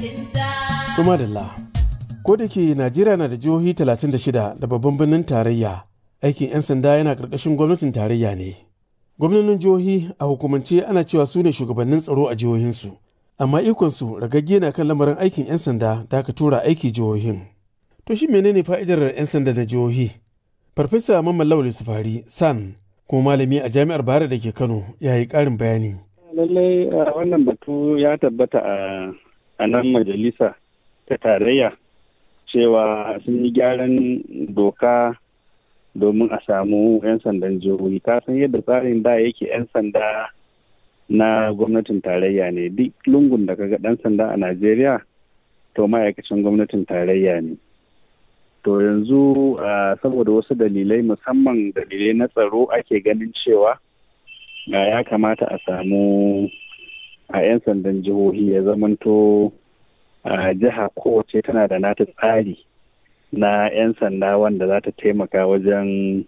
Kuma da ko da ke Najeriya na da jihohi 36 da babban birnin tarayya, aikin 'yan sanda yana ƙarƙashin gwamnatin tarayya ne. Gwamnonin jihohi a hukumance ana cewa su ne shugabannin tsaro a jihohinsu, amma ikonsu ragagge na kan lamarin aikin 'yan sanda da aka tura aiki jihohin. To shi menene fa'idar 'yan sanda na jihohi? Farfesa Mamman Lawal Sufari San kuma malami a jami'ar Bayero da ke Kano ya yi ƙarin bayani. Lallai wannan batu ya tabbata a nan majalisa ta tarayya cewa sun yi gyaran doka domin a samu 'yan sandan jihohi. Ka san yadda tsarin da yake 'yan sanda na gwamnatin tarayya ne duk lungun da kaga ɗan sanda a Najeriya to ma'aikacin gwamnatin tarayya ne. to yanzu saboda wasu dalilai musamman dalilai na tsaro ake ganin cewa ya kamata a samu a 'yan sandan jihohi ya zamanto jiha kowace tana da nata tsari na 'yan sanda wanda za ta taimaka wajen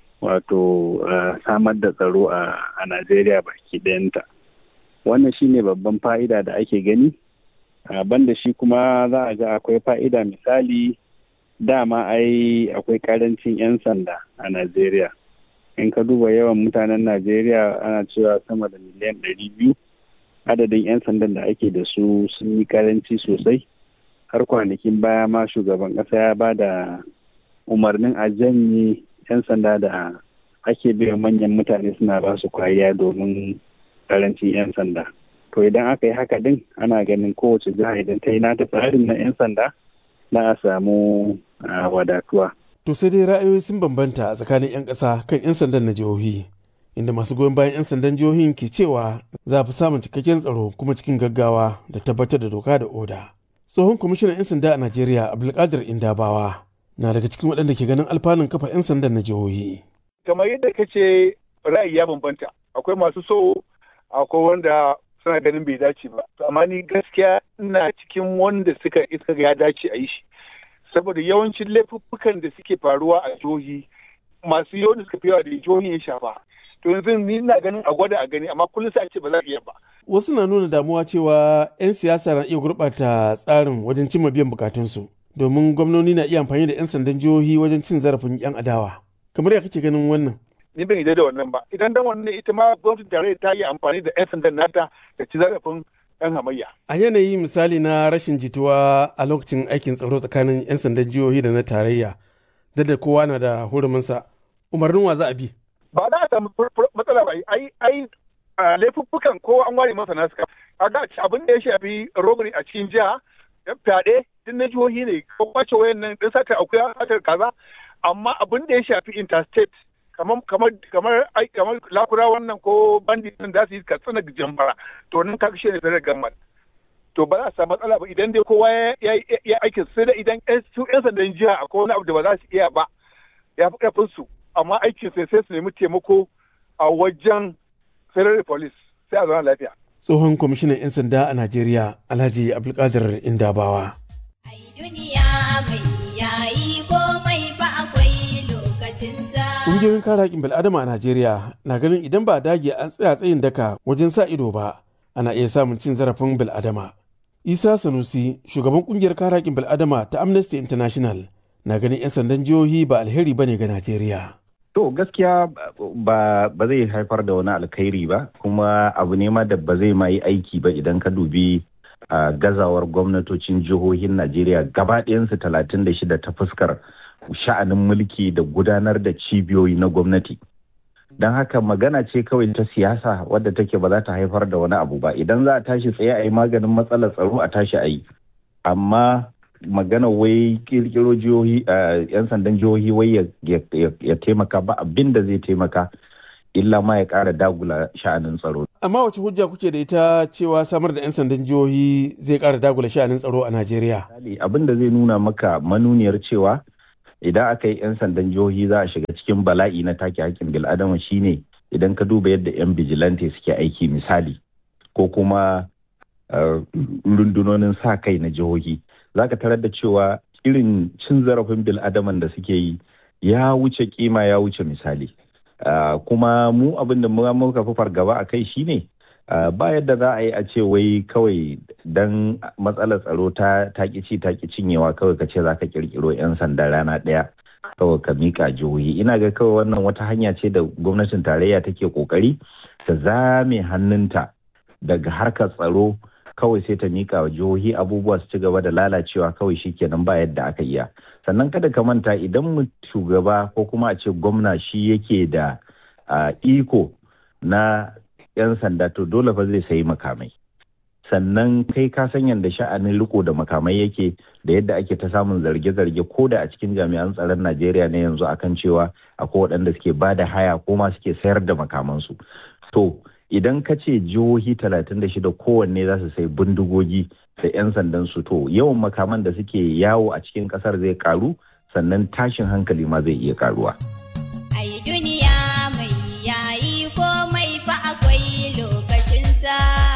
wato samar da tsaro a najeriya baki ɗayanta wannan shine babban fa'ida da ake gani banda shi kuma za a ga akwai fa'ida misali dama ai akwai karancin 'yan sanda a Najeriya. In ka duba yawan mutanen Najeriya ana cewa sama da miliyan ɗari biyu adadin 'yan sandan da ake da su sun yi karanci sosai. Har kwanakin baya ma shugaban ƙasa ya ba da umarnin a janye 'yan sanda da ake biyan manyan mutane suna ba su kwariya domin karancin 'yan sanda. To idan aka yi haka din ana ganin kowace jiha idan ta yi nata tsarin na 'yan sanda na a samu wadatuwa. To sai dai ra'ayoyi sun bambanta a tsakanin 'yan ƙasa kan 'yan sandan na jihohi, inda masu goyon bayan 'yan sandan jihohin ke cewa za a fi samun cikakken tsaro kuma cikin gaggawa da tabbatar da doka da oda. Tsohon kwamishinan 'yan sanda a Najeriya Abdulkadir Indabawa na daga cikin waɗanda ke ganin alfanun kafa 'yan sandan na jihohi. Kamar yadda ka ce ra'ayi ya bambanta, akwai masu so, akwai wanda suna ganin bai dace ba. Amma ni gaskiya ina cikin wanda suka iska ya dace a yi shi. saboda yawancin laifuffukan da suke faruwa a jihohi masu yawan da suka fi yawa da jihohi ya shafa to yanzu ni ina ganin a gwada a gani amma kullum sai a ce ba za a iya ba wasu na nuna damuwa cewa 'yan siyasa na iya gurɓata tsarin wajen cimma biyan bukatunsu domin gwamnoni na iya amfani da 'yan sandan jihohi wajen cin zarafin 'yan adawa kamar ya kake ganin wannan ni ban yarda da wannan ba idan dan wannan ita ma gwamnatin tarayya ta yi amfani da 'yan sandan nata da ci zarafin 'yan hamayya. A yanayi misali na rashin jituwa a lokacin aikin tsaro tsakanin 'yan sandan jihohi da na tarayya, da da kowa na da huruminsa, umarnin wa za a bi? Ba za a samu matsala ba, ai ai laifuffukan ko an ware masa nasu A ga abin da ya shafi robbery a cikin jiha, fyaɗe duk na jihohi ne, ko kwace wayan nan ɗin satar akuya satar kaza, amma abin da ya shafi interstate kamar kamar kamar kamar lakura wannan ko bandit din da su yi katsina jambara to nan kaga shi ne federal government to ba za su samu matsala ba idan dai kowa ya aikin sai da idan su yan sandan jiha akwai wani abu da ba za su iya ba ya fi karfin su amma aikin sai sai su nemi taimako a wajen federal police sai a zauna lafiya tsohon kwamishinan 'yan sanda a najeriya alhaji abdulkadir indabawa Ƙungiyoyin kare haƙƙin bil'adama a Najeriya na ganin idan ba dage an tsaya tsayin daka wajen sa ido ba, ana iya samun cin zarafin bil'adama. Isa Sanusi, shugaban ƙungiyar kare haƙƙin bil'adama ta Amnesty International, na ganin 'yan sandan jihohi ba alheri bane ga Najeriya. To gaskiya ba ba zai haifar da wani alkhairi ba, kuma abu ne ma da ba zai ma yi aiki ba idan ka dubi gazawar gwamnatocin jihohin Najeriya gaba ɗayansu talatin da shida ta fuskar sha'anin mulki da gudanar da cibiyoyi na gwamnati don haka magana ce kawai ta siyasa wadda take ba za ta haifar da wani abu ba idan za a tashi tsaye a yi maganin matsalar tsaro a tashi a yi amma magana wai kirkiro jihohi yan sandan jihohi wai ya taimaka ba abin da zai taimaka illa ma ya ƙara dagula sha'anin tsaro. Amma wace hujja kuke da ita cewa samar da 'yan sandan jihohi zai ƙara dagula sha'anin tsaro a Najeriya? Abin da zai nuna maka manuniyar cewa idan aka yi 'yan sandan jihohi za a shiga cikin bala'i na take hakkin bil'adama shine idan ka duba yadda 'yan bijilante suke aiki misali ko kuma rundunonin sa kai na jihohi za ka tarar da cewa irin cin zarafin bil'adaman da suke yi ya wuce kima ya wuce misali kuma mu abin da muka fi fargaba a kai shine ba yadda za a yi a ce wai kawai dan matsalar tsaro ta ci ta ki cinyewa kawai ka ce za ka kirkiro 'yan sanda rana ɗaya kawai ka mika jihohi ina ga kawai wannan wata hanya ce da gwamnatin tarayya take kokari ta zame hannunta daga harkar tsaro kawai sai ta mika wa jihohi abubuwa su ci gaba da lalacewa kawai shikenan ba yadda aka iya sannan kada ka manta idan shugaba ko kuma a ce gwamna shi yake da iko na 'yan sanda to dole fa zai sayi makamai sannan kai ka san yadda sha'anin riko da makamai yake da yadda ake ta samun zarge-zarge ko da a cikin jami'an tsaron najeriya ne yanzu akan cewa akwai waɗanda suke ba da haya ko ma suke sayar da makamansu to idan ka ce jihohi 36 kowanne za su sai bindigogi da 'yan sandan su to yawan makaman da suke yawo a cikin kasar zai karu sannan tashin hankali ma zai iya karuwa. Ai duniya mai yayi komai fa akwai lokacinsa.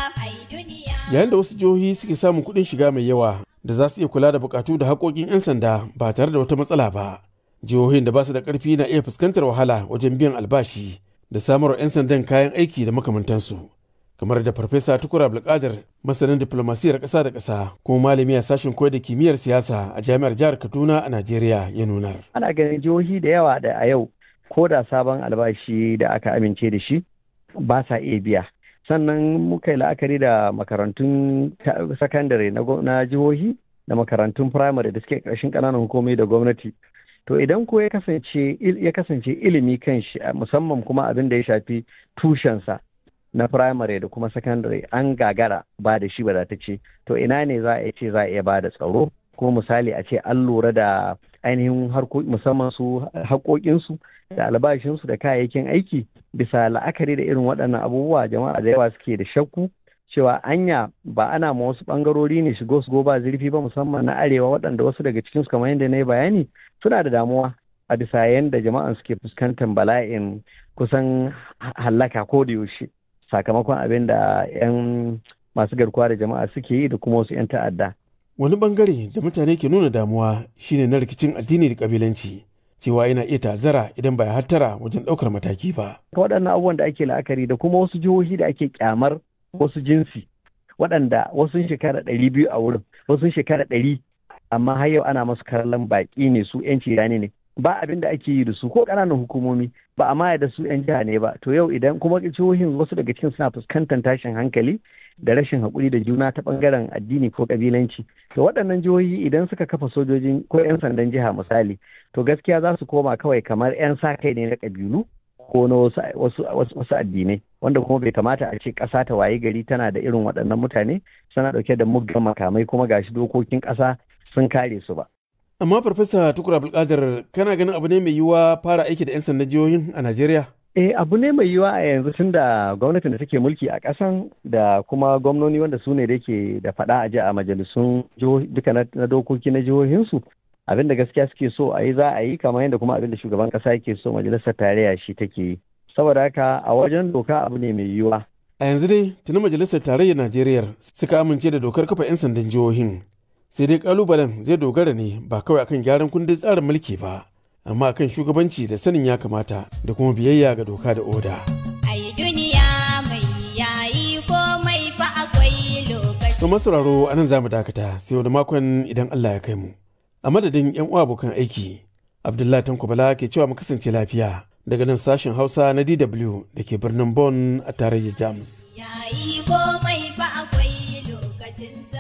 Yayin da wasu jihohi suke samun kuɗin shiga mai yawa da za su iya kula da bukatu da haƙoƙin 'yan sanda ba tare da wata matsala ba. Jihohin da ba su da ƙarfi na iya fuskantar wahala wajen biyan albashi da samarwa 'yan sandan kayan aiki da makamantansu kamar da farfesa tukur abdulkadir masanin diplomasiyar ƙasa da ƙasa kuma malami a sashen koyar da kimiyyar siyasa a jami'ar jihar kaduna a najeriya ya nunar ana ganin jihohi da yawa da a yau ko da sabon albashi da aka amince da shi ba sa iya biya sannan muka yi la'akari da makarantun sakandare na jihohi da makarantun firamare da suke ƙarshen ƙananan hukumomi da gwamnati to idan ko ya kasance ya kasance ilimi kan shi musamman kuma abin da ya shafi tushensa na firamare da kuma sakandare an gagara ba da shi ce to ina ne za a ce za a iya ba da tsaro ko misali a ce an lura da ainihin musamman su haƙoƙinsu da albashinsu da kayayyakin aiki bisa la'akari da irin waɗannan abubuwa jama'a da yawa suke da shakku cewa anya ba ana ma wasu ɓangarori ne shigo su ba zurfi ba musamman na arewa waɗanda wasu daga cikinsu kamar yadda na yi bayani suna da damuwa a bisa yadda jama'an suke fuskantar bala'in kusan hallaka ko da yaushe sakamakon abin da 'yan masu garkuwa da jama'a suke yi da kuma wasu 'yan ta'adda. Wani bangare da mutane ke nuna damuwa shine na rikicin addini da kabilanci cewa yana iya tazara idan ba ya hattara wajen ɗaukar mataki ba. Waɗannan abubuwan da ake la'akari da kuma wasu jihohi da ake kyamar wasu jinsi waɗanda wasu shekara ɗari biyu a wurin wasu shekara ɗari amma har yau ana masu kallon baƙi ne su 'yanci rani ne ba abin da ake yi da su ko ƙananan hukumomi ba a maya da su 'yan jiha ne ba to yau idan kuma jihohin wasu daga cikin suna fuskantar tashin hankali da rashin haƙuri da juna ta ɓangaren addini ko ƙabilanci to waɗannan jihohi idan suka kafa sojojin ko 'yan sandan jiha misali to gaskiya za su koma kawai kamar 'yan sa kai ne na ƙabilu ko na wasu addinai wanda kuma bai kamata a ce ƙasa ta waye gari tana da irin waɗannan mutane suna ɗauke da muggan makamai kuma gashi dokokin ƙasa sun kare su ba. Amma Farfesa Tukur Abdulkadir kana ganin abu ne mai yiwuwa fara aiki da 'yan sandan jihohin a Najeriya? Eh abu ne mai yiwuwa a yanzu tun da gwamnatin da take mulki a ƙasan da kuma gwamnoni wanda su ne da ke da faɗa a ji a majalisun duka na dokoki na jihohinsu. Abin da gaskiya suke so a yi za a yi kamar yadda kuma abin da shugaban ƙasa yake so majalisar tarayya shi take yi. Saboda haka a wajen doka abu ne mai yiwuwa. A yanzu dai tuni majalisar tarayyar Najeriya suka amince da dokar kafa 'yan sandan jihohin. sai dai kalubalen zai dogara ne ba kawai akan gyaran kundin tsarin mulki ba amma akan shugabanci da sanin ya kamata da kuma biyayya ga doka da oda. Ai duniya mai yayi komai fa akwai lokaci. To masauraro a nan za mu dakata sai wani makon idan Allah ya kai mu. A madadin 'yan uwa abokan aiki, Abdullahi Tanko Bala ke cewa mu kasance lafiya daga nan sashen Hausa na DW da ke birnin Bonn a tarayyar Jamus. Yayi komai fa akwai lokacinsa.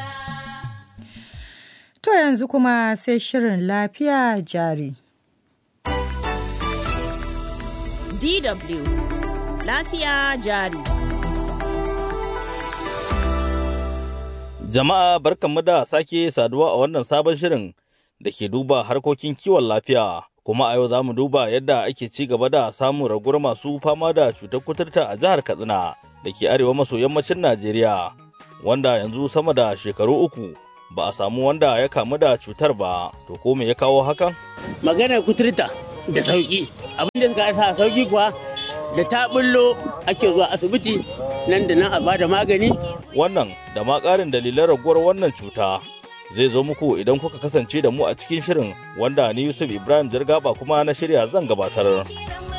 To yanzu kuma sai shirin lafiya jari. DW Lafiya jari. Jama'a barkanmu da sake saduwa a wannan sabon shirin da ke duba harkokin kiwon lafiya. Kuma a yau za mu duba yadda ake ci gaba da samun raguwar masu fama da cutar kuturta a jihar Katsina da ke arewa maso yammacin Najeriya, wanda yanzu sama da shekaru uku ba a samu wanda ya kamu da cutar ba to ko me ya kawo hakan maganar kuturta da sauki abin da suka sa sauki kuwa da ta bullo ake zuwa asibiti nan da nan a bada magani wannan da ma ƙarin dalilan raguwar wannan cuta zai zo muku idan kuka kasance da mu a cikin shirin wanda ni yusuf ibrahim jirgaba kuma na shirya zan gabatar